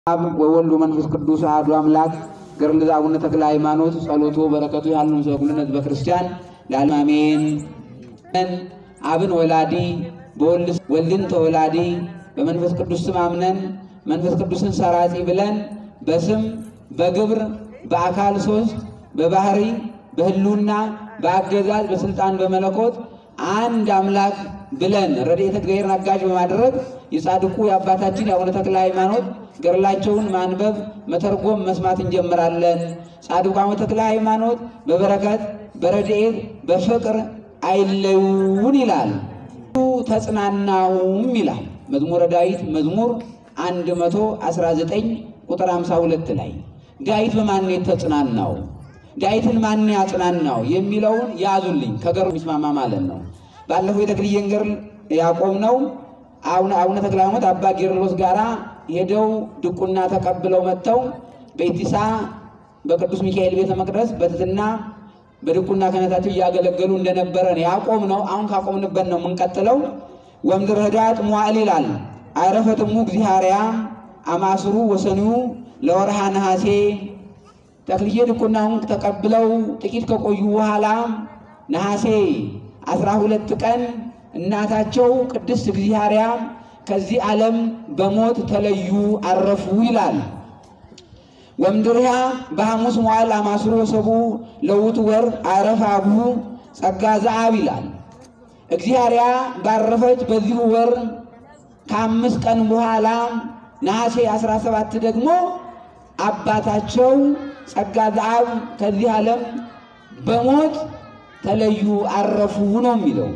አብ ወወልድ ወመንፈስ ቅዱስ አሐዱ አምላክ ገድለ አቡነ ተክለ ሃይማኖት ጸሎቱ በረከቱ ያሉ ዘኩልነ ህዝበ ክርስቲያን ለዓለም አሜን። አብን ወላዲ በወልድ ወልድን ተወላዲ በመንፈስ ቅዱስ ስም አምነን መንፈስ ቅዱስን ሰራጺ ብለን በስም በግብር በአካል ሶስት በባህሪ በህልውና በአገዛዝ በስልጣን በመለኮት አንድ አምላክ ብለን ረድኤተ እግዚአብሔርን አጋዥ በማድረግ የጻድቁ የአባታችን የአቡነ ተክለ ሃይማኖት ገድላቸውን ማንበብ መተርጎም መስማት እንጀምራለን። ጻድቁ አቡነ ተክለ ሃይማኖት በበረከት በረድኤት በፍቅር አይለዩን ይላል። ተጽናናሁም ይላል መዝሙረ ዳዊት መዝሙር 119 ቁጥር 52 ላይ ዳዊት በማን የተጽናናው ዳዊትን ማን ያጽናናው የሚለውን ያዙልኝ። ከገሩ የሚስማማ ማለት ነው። ባለፈው የተክልዬን ገድል ያቆምነው አቡነ ተክለ ሃይማኖት አባ ጌርሎስ ጋራ ሄደው ድቁና ተቀብለው መጥተው በኢቲሳ በቅዱስ ሚካኤል ቤተ መቅደስ በትትና በድቁና ክህነታቸው እያገለገሉ እንደነበረ ነው ያቆምነው። አሁን ካቆምንበት ነው የምንቀጥለው። ወምድረ ኅዳጥ መዋዕል ይላል አይረፈትሙ እግዚአርያ አማስሩ ወሰኒዩ ለወርሃ ነሐሴ ተክልዬ ድቁናውን ተቀብለው ጥቂት ከቆዩ በኋላ ነሐሴ አስራ ሁለት ቀን እናታቸው ቅድስት እግዚአርያ ከዚህ ዓለም በሞት ተለዩ አረፉ ይላል። ወምድርያ በሐሙስ መዋዕል አማስሮ ወሰቡ ለውቱ ወር አረፈ አብሁ ጸጋ ዘአብ ይላል። እግዚአርያ ባረፈች በዚሁ ወር ከአምስት ቀን በኋላ ነሐሴ 17 ደግሞ አባታቸው ጸጋ ዘአብ ከዚህ ዓለም በሞት ተለዩ አረፉ ነው የሚለው።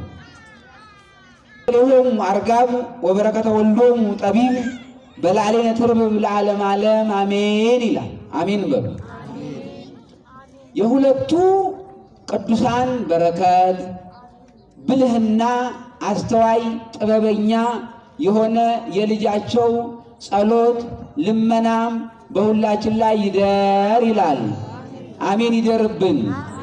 ሌሆሙ አርጋብ ወበረከተ ወልዶሙ ጠቢብ በላዕሌነ ትርብብ ለዓለም ዓለም አሜን ይላል። አሜን በሉ። የሁለቱ ቅዱሳን በረከት ብልህና አስተዋይ ጥበበኛ የሆነ የልጃቸው ጸሎት ልመናም በሁላችን ላይ ይደር ይላል። አሜን ይደርብን።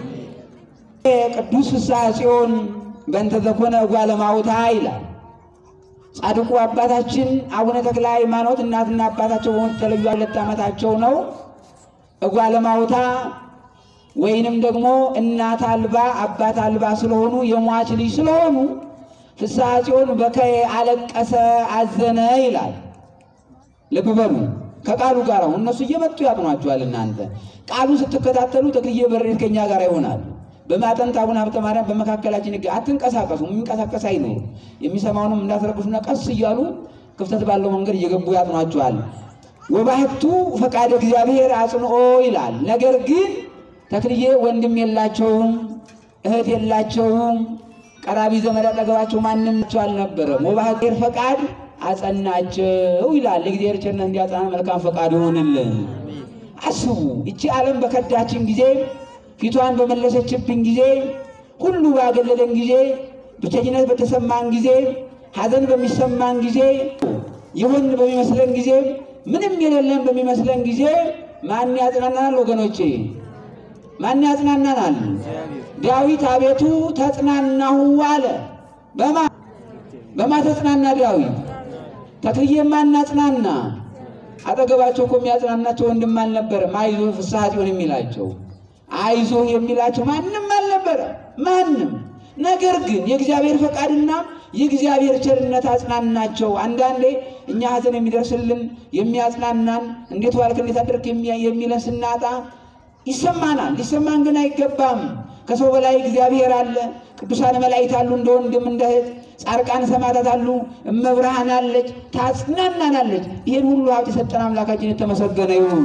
ቅዱስ ፍስሐ ጽዮን በእንተ ዘኮነ እጓለ እማውታ ይላል። ጻድቁ አባታችን አቡነ ተክለ ሃይማኖት እናትና አባታቸው በሞት የተለዩ ሁለት ዓመታቸው ነው። እጓለ እማውታ ወይንም ደግሞ እናት አልባ አባት አልባ ስለሆኑ የሟች ልጅ ስለሆኑ ፍስሐ ጽዮን በከየ አለቀሰ አዘነ ይላል። ልብ በሉ ከቃሉ ጋር አሁን እነሱ እየመጡ ያጥኗቸዋል። እናንተ ቃሉን ስትከታተሉ ተክልዬ በሬት ከኛ ጋር ይሆናሉ። በማጠንት አቡነ ሀብተ ማርያም በመካከላችን ይገ አትንቀሳቀሱ፣ የሚንቀሳቀስ አይኖሩ። የሚሰማውንም እንዳትረብሹና ቀስ እያሉ ክፍተት ባለው መንገድ እየገቡ ያጥኗቸዋል። ወባህቱ ፈቃደ እግዚአብሔር አጽንኦ ይላል። ነገር ግን ተክልዬ ወንድም የላቸውም፣ እህት የላቸውም፣ ቀራቢ ዘመድ አጠገባቸው ማንም ቸው አልነበረም። ወባህቴር ፈቃድ አጸናቸው ይላል። የእግዚአብሔር ቸርነት እንዲያጸና መልካም ፈቃድ ይሆንልን። አስቡ ይቺ ዓለም በከዳችን ጊዜ ፊቷን በመለሰችብን ጊዜ ሁሉ ባገለለን ጊዜ ብቸኝነት በተሰማን ጊዜ ሐዘን በሚሰማን ጊዜ ይሁን በሚመስለን ጊዜ ምንም የሌለን በሚመስለን ጊዜ ማን ያጽናናናል? ወገኖቼ ማን ያጽናናናል? ዳዊት አቤቱ ተጽናናሁ አለ። በማ በማ ተጽናና ዳዊት? ተክልዬ ማን አጽናና? አጠገባቸው እኮ የሚያጽናናቸው ወንድም አልነበረም። አይዞህ ፍስሐ ጽዮን የሚላቸው አይዞህ የሚላቸው ማንም አልነበረ፣ ማንም። ነገር ግን የእግዚአብሔር ፈቃድና የእግዚአብሔር ቸርነት አጽናናቸው። አንዳንዴ እኛ ሐዘን የሚደርስልን የሚያጽናናን እንዴት ዋልክ እንዴት አደርክ የሚለን ስናጣ ይሰማናል። ሊሰማን ግን አይገባም። ከሰው በላይ እግዚአብሔር አለ። ቅዱሳን መላእክት አሉ፣ እንደ ወንድም እንደ እህት። ጻድቃን ሰማዕታት አሉ፣ እመብርሃን አለች፣ ታጽናናናለች። ይህን ሁሉ ሀብት የሰጠን አምላካችን የተመሰገነ ይሁን።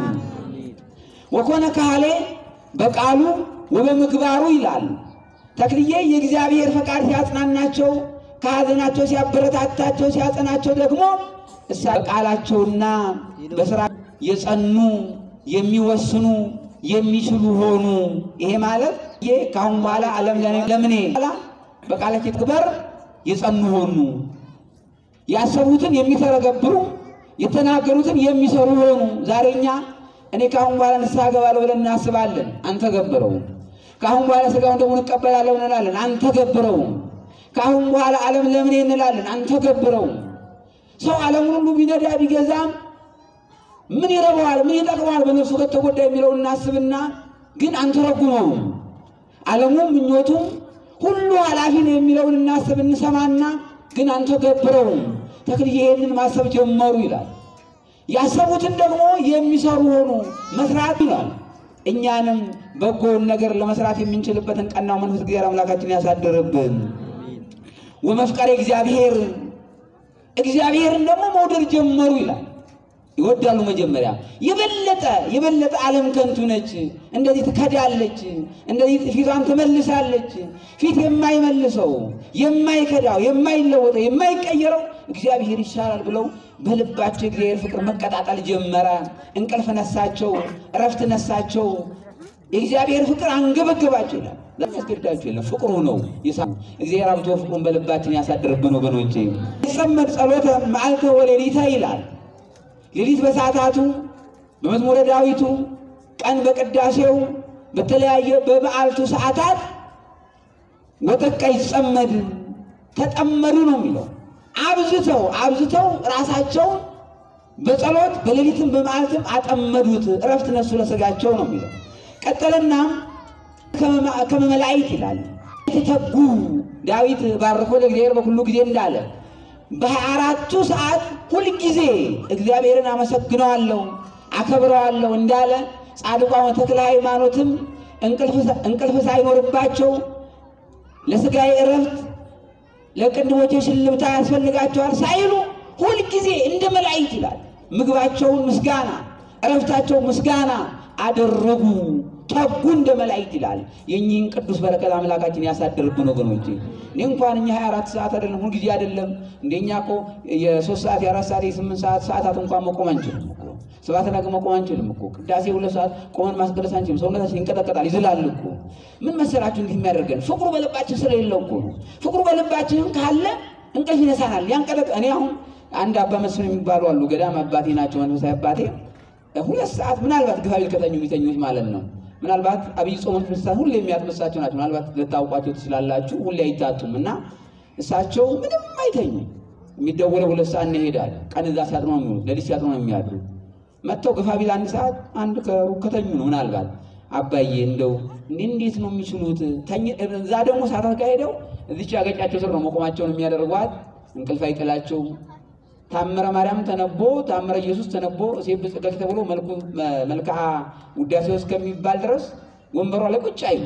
ወኮነ ካህሌ በቃሉ ወበምግባሩ ይላል። ተክልዬ የእግዚአብሔር ፈቃድ ሲያጽናናቸው፣ ከሐዘናቸው ሲያበረታታቸው፣ ሲያጸናቸው ደግሞ እሳ በቃላቸውና በስራ የጸኑ የሚወስኑ የሚችሉ ሆኑ። ይሄ ማለት ይሄ ከአሁን በኋላ ዓለም ለምኔ በቃላቸው ትክበር የጸኑ ሆኑ። ያሰቡትን የሚተረገብሩ የተናገሩትን የሚሰሩ ሆኑ። ዛሬኛ እኔ ከአሁን በኋላ ንስሐ እገባለሁ ብለን እናስባለን፣ አንተገብረውም። ከአሁን በኋላ ሥጋውን ደግሞ እንቀበላለሁ እንላለን፣ አንተገብረውም። ከአሁን በኋላ ዓለም ለምኔ እንላለን፣ አንተገብረውም። ሰው ዓለሙን ሁሉ ቢነዳ ቢገዛም ምን ይረባዋል፣ ምን ይጠቅመዋል በነፍሱ ከተጎዳ የሚለውን እናስብና ግን አንተረጉመውም። ዓለሙም ምኞቱም ሁሉ ኃላፊ ነው የሚለውን እናስብ እንሰማና ግን አንተገብረውም። ተክልዬ ይህንን ማሰብ ጀመሩ ይላል። ያሰቡትን ደግሞ የሚሰሩ ሆኑ መስራት ይላል። እኛንም በጎውን ነገር ለመስራት የምንችልበትን ቀናው መንፈስ እግዚአብሔር አምላካችን ያሳድርብን። ወመፍቀሬ እግዚአብሔር እግዚአብሔርን ደግሞ መውደድ ጀመሩ ይላል። ይወዳሉ መጀመሪያ የበለጠ የበለጠ ዓለም ከንቱ ነች፣ እንደዚህ ትከዳለች፣ እንደዚህ ፊቷን ትመልሳለች። ፊት የማይመልሰው የማይከዳው የማይለወጠው የማይቀየረው እግዚአብሔር ይሻላል ብለው በልባቸው የእግዚአብሔር ፍቅር መቀጣጠል ጀመረ። እንቅልፍ ነሳቸው፣ እረፍት ነሳቸው። የእግዚአብሔር ፍቅር አንገበገባቸው ይላል። ያስገድዳቸው የለም ፍቅሩ ነው። እግዚአብሔር አብቶ ፍቅሩን በልባችን ያሳድርብን ወገኖቼ። ይጸመድ ጸሎተ መዓልተ ወሌሊተ ይላል ሌሊት በሰዓታቱ በመዝሙረ ዳዊቱ ቀን በቅዳሴው በተለያየ በበዓልቱ ሰዓታት ወጠቃ ይጸመድ ተጠመዱ ነው የሚለው። አብዝተው አብዝተው ራሳቸውን በጸሎት በሌሊትም በመዓልትም አጠመዱት፣ እረፍት ነሱ ለሥጋቸው ነው የሚለው። ቀጠለና ከመመላይት ይላል ተተጉ ዳዊት ባርኮ ለእግዚአብሔር በሁሉ ጊዜ እንዳለ በሀያ አራቱ ሰዓት ሁልጊዜ እግዚአብሔርን አመሰግነዋለሁ አከብረዋለሁ እንዳለ ጻድቋ ተክለ ሃይማኖትም እንቅልፍ ሳይኖርባቸው ለሥጋዬ እረፍት ለቅንድቦቼ ሽልብታ ያስፈልጋቸዋል ሳይሉ ሁልጊዜ እንደ መላእክት ይላል ምግባቸውን ምስጋና እረፍታቸው ምስጋና አደረጉ ተጉ እንደ መላእክት ይላል። የእኚህን ቅዱስ በረከት አምላካችን ያሳድርብን ወገኖቼ። እኔ እንኳን እኛ 24 ሰዓት አይደለም ሁልጊዜ አይደለም እንደኛ እኮ የሶስት ሰዓት የአራት ሰዓት የስምንት ሰዓት ሰዓታት እንኳን መቆም አንችልም እኮ ሰባት ነገ መቆም አንችልም እኮ ቅዳሴ ሁለት ሰዓት ቆመን ማስቀደስ አንችልም። ሰውነታችን ይንቀጠቀጣል፣ ይዝላል እኮ ምን መሰላችሁ እንዲህ የሚያደርገን ፍቅሩ በልባችን ስለሌለው እኮ ነው። ፍቅሩ በልባችንም ካለ እንቅልፍ ይነሳናል፣ ያንቀጠቀ እኔ አሁን አንድ አባ መስፍን የሚባሉ አሉ ገዳም አባቴ ናቸው መንፈሳዊ አባቴ ሁለት ሰዓት ምናልባት ግፋቢል ከተኙ የሚተኙት ማለት ነው ምናልባት አብይ ጾም ክርስቲያን ሁሌ የሚያጥመሳቸው ናቸው። ምናልባት ልታውቋቸው ትችላላችሁ። ሁሌ አይታጡም እና እሳቸው ምንም አይተኙ። የሚደወለው ሁለት ሰዓት እንሄዳል። ቀን እዛ ሲያጥኑ ነው የሚውሉት፣ ሌሊት ሲያጥኑ ነው የሚያድሩ። መጥተው ግፋ ቢል አንድ ሰዓት አንድ ከሩቅ ከተኙ ነው ምናልባት አባዬ እንደው እንዴት ነው የሚችሉት? እዛ ደግሞ ሰዓታት ካሄደው እዚች ያገጫቸው ስር ነው መቆማቸውን የሚያደርጓት። እንቅልፍ አይጥላቸው። ታምረ ማርያም ተነቦ ታምረ ኢየሱስ ተነቦ ሴብ ጽገት ተብሎ መልክዓ ውዳሴ እስከሚባል ድረስ ወንበሯ ላይ ቁጭ አይሉ።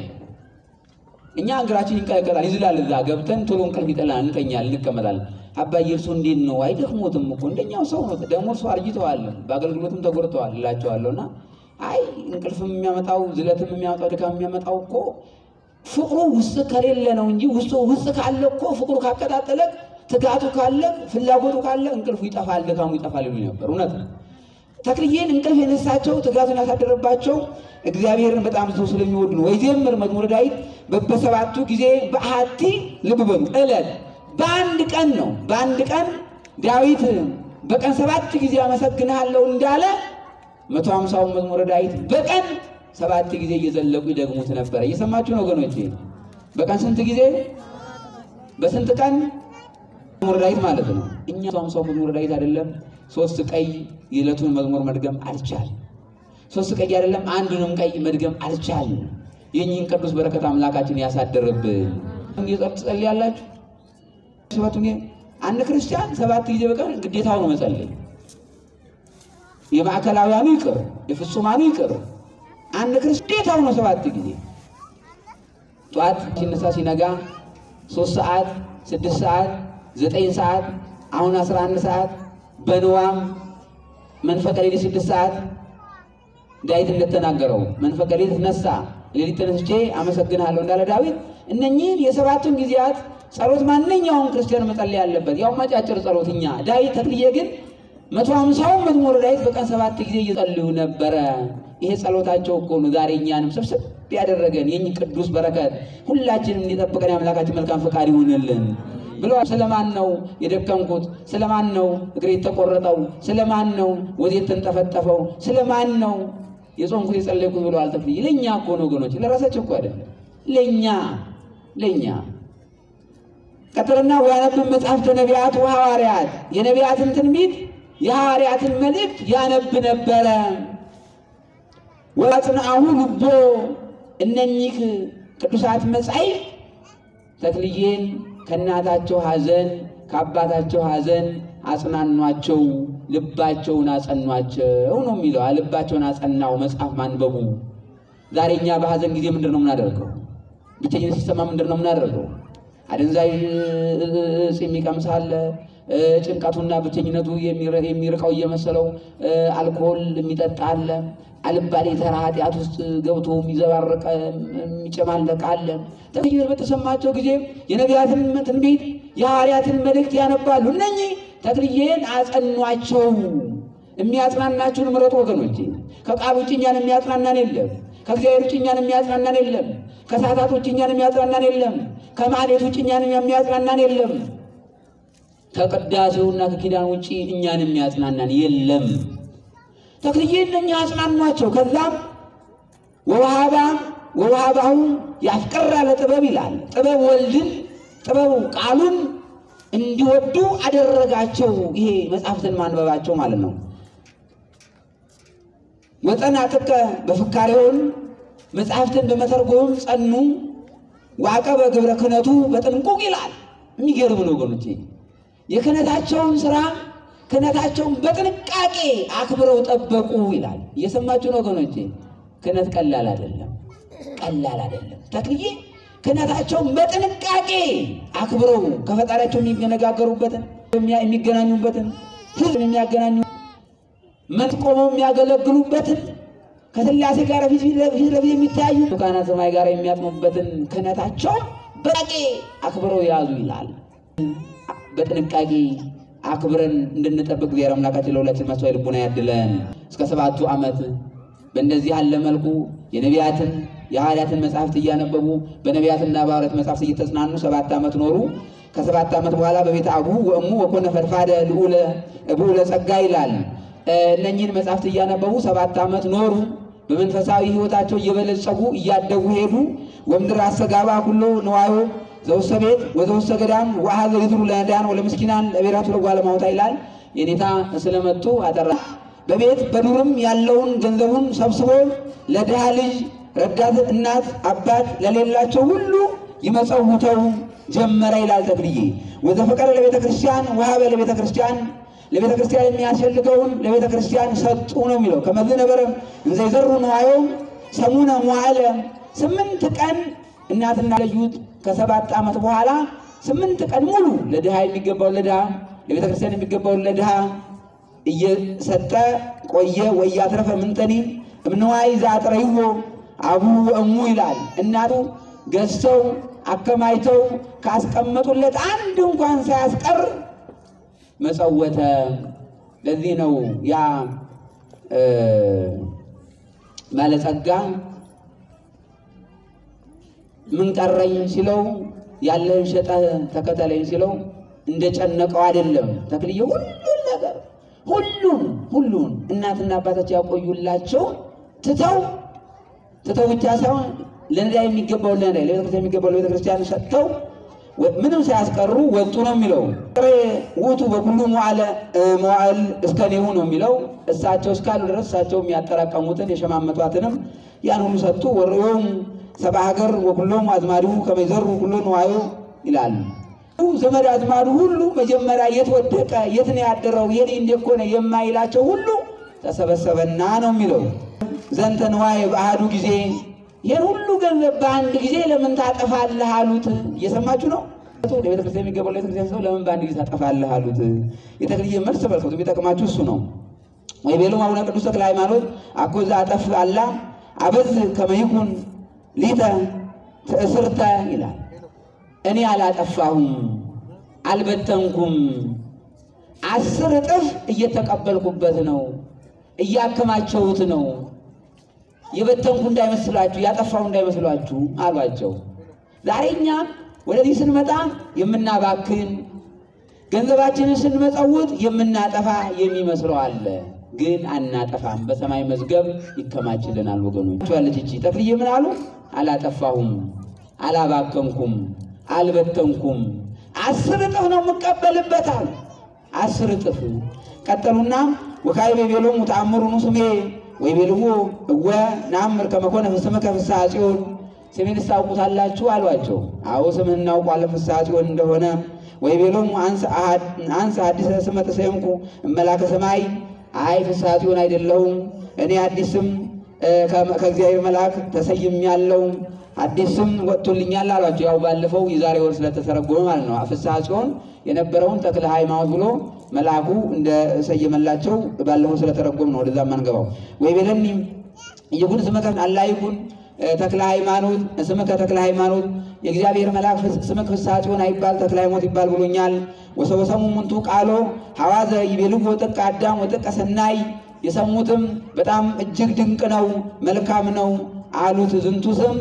እኛ እግራችን ይንቀለቀላል፣ ይዝላል። እዛ ገብተን ቶሎ እንቅልፍ ይጠላል፣ እንተኛል፣ እንቀመጣለን። አባዬ እርሶ እንዴት ነው አይደክሞትም እኮ እንደኛው ሰው ነው። ደግሞ እርሶ አርጅተዋል፣ በአገልግሎትም ተጎድተዋል እላቸዋለሁ። እና አይ እንቅልፍም የሚያመጣው ዝለትም የሚያመጣው ድካም የሚያመጣው እኮ ፍቅሩ ውስጥ ከሌለ ነው እንጂ ውስጡ ውስጥ ካለ እኮ ፍቅሩ ካቀጣጠለ ትጋቱ ካለ ፍላጎቱ ካለ እንቅልፉ ይጠፋል፣ ድካሙ ይጠፋል ይሉ ነበር። እውነት ነው። ተክልዬን እንቅልፍ የነሳቸው ትጋቱን ያሳደረባቸው እግዚአብሔርን በጣም ሰው ስለሚወዱ ነው። ወይዘምር መዝሙረ ዳዊት በሰባቱ ጊዜ በአሐቲ ልብ በሉ ዕለት በአንድ ቀን ነው። በአንድ ቀን ዳዊት በቀን ሰባት ጊዜ አመሰግንሃለሁ እንዳለ መቶ ሀምሳውን መዝሙረ ዳዊት በቀን ሰባት ጊዜ እየዘለቁ ይደግሙት ነበረ። እየሰማችሁ ነው ወገኖቼ? በቀን ስንት ጊዜ? በስንት ቀን መዝሙረ ዳዊት ማለት ነው። እኛ ሰው መዝሙረ ዳዊት አይደለም ሶስት ቀይ የዕለቱን መዝሙር መድገም አልቻልም። ሶስት ቀይ አይደለም አንዱንም ቀይ መድገም አልቻልም። የእኚህን ቅዱስ በረከት አምላካችን ያሳደርብን። እንዲጸጥ ትጸልያላችሁ። ሰባቱ አንድ ክርስቲያን ሰባት ጊዜ በቀን ግዴታው ነው መጸለይ። የማዕከላውያኑ ይቅር፣ የፍጹማኑ ይቅር። አንድ ክርስቲያን ግዴታው ነው ሰባት ጊዜ ጠዋት ሲነሳ ሲነጋ ሶስት ሰዓት ስድስት ሰዓት ዘጠኝ ሰዓት አሁን አስራ አንድ ሰዓት በንዋም መንፈቀ ሌሊት ስድስት ሰዓት ዳዊት እንደተናገረው መንፈቀ ሌሊት ነሳ ሌሊት ተነስቼ አመሰግንሃለሁ እንዳለ ዳዊት እነኚህን የሰባቱን ጊዜያት ጸሎት ማንኛውም ክርስቲያን መጸለይ ያለበት ያው ማጫጭር ጸሎት እኛ ዳዊት ተክልዬ ግን መቶ ሀምሳውን መዝሙረ ዳዊት በቀን ሰባት ጊዜ እየጸልዩ ነበረ። ይሄ ጸሎታቸው እኮ ነው ዛሬ እኛንም ስብስብ ያደረገን። የኝ ቅዱስ በረከት ሁላችንም እንዲጠብቀን የአምላካችን መልካም ፈቃድ ይሆንልን ብሎ ስለማን ነው የደከምኩት? ስለማን ነው እግሬ የተቆረጠው? ስለማን ነው ወዜ የተንጠፈጠፈው? ስለማን ነው የጾምኩት የጸለይኩት ብሎ አልተክልዬ ለእኛ እኮ ነው ወገኖች፣ ለራሳቸው እኮ አይደለም፣ ለእኛ ለእኛ ቀጥልና ወያነብብ መጽሐፍተ ነቢያት ወሐዋርያት የነቢያትን ትንቢት የሐዋርያትን መልእክት ያነብ ነበረ። ወአጽንዐሁ ልቦ እነኚህ ቅዱሳት መጻሕፍት ተክልዬን ከእናታቸው ሐዘን ከአባታቸው ሐዘን አጽናኗቸው፣ ልባቸውን አጸኗቸው ነው የሚለው። ልባቸውን አጸናው መጽሐፍ ማንበቡ። ዛሬ እኛ በሐዘን ጊዜ ምንድን ነው የምናደርገው? ብቸኝነት ሲሰማ ምንድን ነው የምናደርገው? አደንዛዥ እጽ የሚቀምስ አለ። ጭንቀቱና ብቸኝነቱ የሚርቀው እየመሰለው አልኮል የሚጠጣ አለ። አልባሌ ተራ ኃጢአት ውስጥ ገብቶ የሚዘባረቀ የሚጨማለቅ አለ። ተክልዬ በተሰማቸው ጊዜ የነቢያትን ትንቢት የሐዋርያትን መልእክት ያነባሉ። እነኚህ ተክልዬን አጸኗቸው። የሚያጽናናችሁን ምረጡ ወገኖቼ። ከቃል ውጭ እኛን የሚያጽናናን የለም። ከእግዚአብሔር ውጭ እኛን የሚያጽናናን የለም። ከሰዓታት ውጭ እኛን የሚያጽናናን የለም። ከማሌት ውጭ እኛን የሚያጽናናን የለም። ከቅዳሴውና ከኪዳን ውጭ እኛን የሚያጽናናን የለም። ተክልዬ እነኛ አጽናኗቸው። ከዛም ወውሃባ ወውሃባሁ ያፍቀራ ለጥበብ ይላል። ጥበብ ወልድን ጥበቡ ቃሉን እንዲወዱ አደረጋቸው። ይሄ መጽሐፍትን ማንበባቸው ማለት ነው። ወጸናጥቀ በፍካሬውን መጽሐፍትን በመተርጎም ጸኑ። ዋቀበ ግብረ ክህነቱ በጥንቁቅ ይላል። የሚገርም ነው ወገኖቼ። የክህነታቸውን ስራ ክህነታቸውን በጥንቃቄ አክብረው ጠበቁ ይላል። እየሰማችሁ ነው ወገኖቼ። ክህነት ቀላል አይደለም፣ ቀላል አይደለም። ተክልዬ ክህነታቸውን በጥንቃቄ አክብረው ከፈጣሪያቸው የሚነጋገሩበትን የሚገናኙበትን ህዝብ የሚያገናኙ መት ቆመው የሚያገለግሉበትን ከሥላሴ ጋር ፊት ለፊት የሚተያዩ ካህናተ ሰማይ ጋር የሚያጥሙበትን ክህነታቸውን በጥንቃቄ አክብረው ያዙ ይላል። በጥንቃቄ አክብረን እንድንጠብቅ እግዚአብሔር አምላካችን ለሁላችን ማስተዋይ ልቡና ያድለን። እስከ ሰባቱ ዓመት በእንደዚህ ያለ መልኩ የነቢያትን የሐዋርያትን መጽሐፍት እያነበቡ በነቢያትና በሐዋርያት መጽሐፍት እየተጽናኑ ሰባት ዓመት ኖሩ። ከሰባት ዓመት በኋላ በቤተ አቡሁ ወእሙ ወኮነ ፈድፋደ ልዑለ ጸጋ ይላል። እነኚህን መጽሐፍት እያነበቡ ሰባት ዓመት ኖሩ። በመንፈሳዊ ሕይወታቸው እየበለጸጉ እያደጉ ሄዱ። ወምድር አሰጋባ ኩሎ ንዋዮ ዘውሰ ቤት ወዘውሰ ገዳም ወአኀዘ ይዝሩ ለነዳያን ወለምስኪናን ለብሔራቱ ለጓለማውታ ይላል። የኔታ ስለመጡ አጠራ። በቤት በዱርም ያለውን ገንዘቡን ሰብስቦ ለድሃ ልጅ ረዳት እናት አባት ለሌላቸው ሁሉ ይመጸውተው ጀመረ ይላል ተክልዬ። ወዘፈቀረ ለቤተ ክርስቲያን ወሀበ ለቤተ ክርስቲያን ለቤተ ክርስቲያን የሚያስፈልገውን ለቤተ ክርስቲያን ሰጡ ነው የሚለው። ከመዝ ነበረ እንዘ ይዘሩ ንዋዮም ሰሙነ መዋዕለ ስምንት ቀን እናትና ለዩት ከሰባት ዓመት በኋላ ስምንት ቀን ሙሉ ለድሃ የሚገባውን ለድሃ ለቤተ ክርስቲያን የሚገባውን ለድሃ እየሰጠ ቆየ። ወያትረፈ ምንተኒ እምንዋይ ዛጥረይዎ አቡ እሙ ይላል። እናቱ ገዝተው አከማይተው ካስቀመጡለት አንድ እንኳን ሳያስቀር መጸወተ። ለዚህ ነው ያ ባለጸጋ ምን ቀረኝ ሲለው ያለህን ሸጠህ ተከተለኝ ሲለው እንደጨነቀው አይደለም። ተክልዬ ሁሉን ነገር ሁሉን ሁሉን እናትና አባታቸው ያቆዩላቸው ትተው ትተው ብቻ ሳይሆን ለነዳ የሚገባውን ለነዳ ለቤተክርስቲያን የሚገባው ለቤተክርስቲያን ሰጥተው ምንም ሳያስቀሩ ወጡ ነው የሚለው። ውቱ በኩሉ መዋዕል እስከኔሁ ነው የሚለው። እሳቸው እስካሉ ድረስ እሳቸው የሚያጠራቀሙትን የሸማመቷትንም ያን ሁሉ ሰጡ። ወርዮም ሰብአ ሀገር ወኩሎም አዝማዲሁ ከመይዘሩ ሁሉ ንዋዮ ይላል። ዘመድ አዝማዱ ሁሉ መጀመሪያ የት ወደቀ፣ የት ነው ያደረው፣ የኔ እንዴት ኮነ የማይላቸው ሁሉ ተሰበሰበና ነው የሚለው። ዘንተ ንዋየ በአሐዱ ጊዜ ይህን ሁሉ ገንዘብ በአንድ ጊዜ ለምን ታጠፋለህ አሉት። እየሰማችሁ ነው። ለቤተ ክርስቲያን የሚገባው ለቤተ ክርስቲያን ሰው ለምን በአንድ ጊዜ ታጠፋለህ አሉት። የተክልዬ መልስ ተመልከቱ። የሚጠቅማችሁ እሱ ነው። ወይ ቤሎም አቡነ ቅዱስ ተክለ ሃይማኖት አኮዛ አጠፍ አላ አበዝ ከመይኩን ሊተ ትእስርተ ይላል። እኔ አላጠፋሁም፣ አልበተንኩም፣ አስር እጥፍ እየተቀበልኩበት ነው፣ እያከማቸውት ነው የበተንኩ እንዳይመስላችሁ ያጠፋው እንዳይመስላችሁ አሏቸው። ዛሬ እኛ ወደዚህ ስንመጣ የምናባክን ገንዘባችንን ስንመጸውት የምናጠፋ የሚመስለው አለ። ግን አናጠፋም። በሰማይ መዝገብ ይከማችልናል። ወገኖች ያለች እቺ ተክልዬ ምን አሉ? አላጠፋሁም፣ አላባከንኩም፣ አልበተንኩም አስር እጥፍ ነው የምቀበልበታል። አስር እጥፍ ቀጠሉና ወካዕበ ይቤሎሙ ተአምሩኑ ስሜ ወይቤልዎ እወ ነአምር ከመ ኮነ ስምከ ፍስሐ ጽዮን ስሜን ታውቁታላችሁ አሏቸው። አዎ ስምህን እናውቋለን ፍስሐ ጽዮን እንደሆነ። ወይቤሎሙ አንሰ ሐዲሰ ስመ ተሰየምኩ እመላከ ሰማይ አይ ፍስሐ ጽዮን አይደለሁም እኔ አዲስ ስም ከእግዚአብሔር መልአክ ተሰይሜያለሁ አዲስ ስም ወጥቶልኛል አሏቸው። ያው ባለፈው የዛሬ ወር ስለተተረጎመ ማለት ነው። ፍስሐ ጽዮን የነበረውን ተክለ ሃይማኖት ብሎ መልአኩ እንደሰየመላቸው ባለፈው ስለተረጎም ነው። ወደዛ ማንገባው ወይ ቤለኒ ይኩን ስመከ አላ ይኩን ተክለ ሃይማኖት ስምከ ተክለ ሃይማኖት የእግዚአብሔር መልአክ ስምክ ፍስሐ ጽዮን አይባል ተክለ ሃይማኖት ይባል ብሎኛል። ወሰወሰሙ ሙንቱ ቃሎ ሐዋዘ ይቤልዎ ወጥቀ አዳም ወጥቀ ሰናይ የሰሙትም በጣም እጅግ ድንቅ ነው፣ መልካም ነው አሉት። ዝንቱ ስም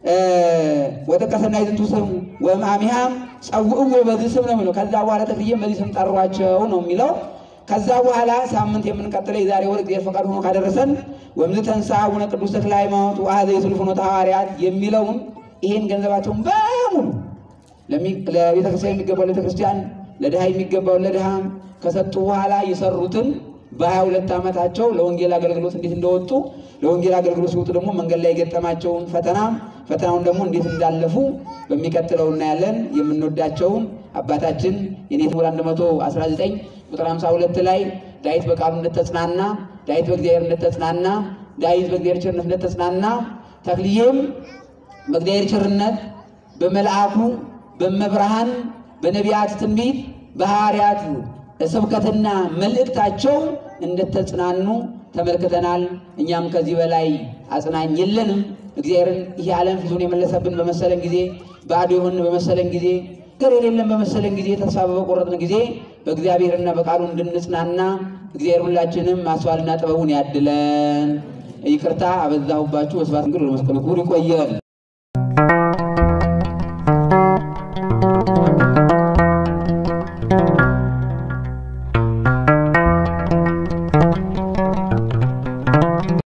ወጥቀ ሰናይ ዝንቱ ስም ወእምአሚሃም ጸውዕዎ በዚህ ስም ነው የሚለው። ከዛ በኋላ ተክልዬም በዚህ ስም ጠሯቸው ነው የሚለው። ከዛ በኋላ ሳምንት የምንቀጥለው የዛሬ ወር እግዚአብሔር ፈቃድ ሆኖ ካደረሰን ወምዝ ተንሥአ አቡነ ቅዱስ ተክለ ሃይማኖት ወአኀዘ የስልፍ ፍኖተ ሐዋርያት የሚለውን ይሄን ገንዘባቸውን በሙሉ ለቤተክርስቲያን የሚገባው ለቤተክርስቲያን፣ ለድሃ የሚገባውን ለድሃ ከሰጡ በኋላ የሰሩትን በሀያ ሁለት ዓመታቸው ለወንጌል አገልግሎት እንዴት እንደወጡ ለወንጌል አገልግሎት ሲወጡ ደግሞ መንገድ ላይ የገጠማቸውን ፈተና ፈተናውን ደግሞ እንዴት እንዳለፉ በሚቀጥለው እናያለን። የምንወዳቸውን አባታችን የኔት ሙር 119 ቁጥር 52 ላይ ዳዊት በቃሉ እንደተጽናና፣ ዳዊት በእግዚአብሔር እንደተጽናና፣ ዳዊት በእግዚአብሔር ቸርነት እንደተጽናና ተክልዬም በእግዚአብሔር ቸርነት በመልአኩ በመብርሃን በነቢያት ትንቢት በሐዋርያት ስብከትና መልእክታቸው እንደተጽናኑ ተመልክተናል። እኛም ከዚህ በላይ አጽናኝ የለንም። እግዚአብሔርን ይህ ዓለም ፊቱን የመለሰብን በመሰለን ጊዜ፣ ባዶ የሆን በመሰለን ጊዜ፣ ገር የሌለን በመሰለን ጊዜ፣ ተስፋ በቆረጥን ጊዜ በእግዚአብሔርና በቃሉ እንድንጽናና እግዚአብሔር ሁላችንም ማስተዋልና ጥበቡን ያድለን። ይቅርታ አበዛሁባችሁ። ወስብሐት ለእግዚአብሔር ወለመስቀሉ ክቡር። ይቆየን።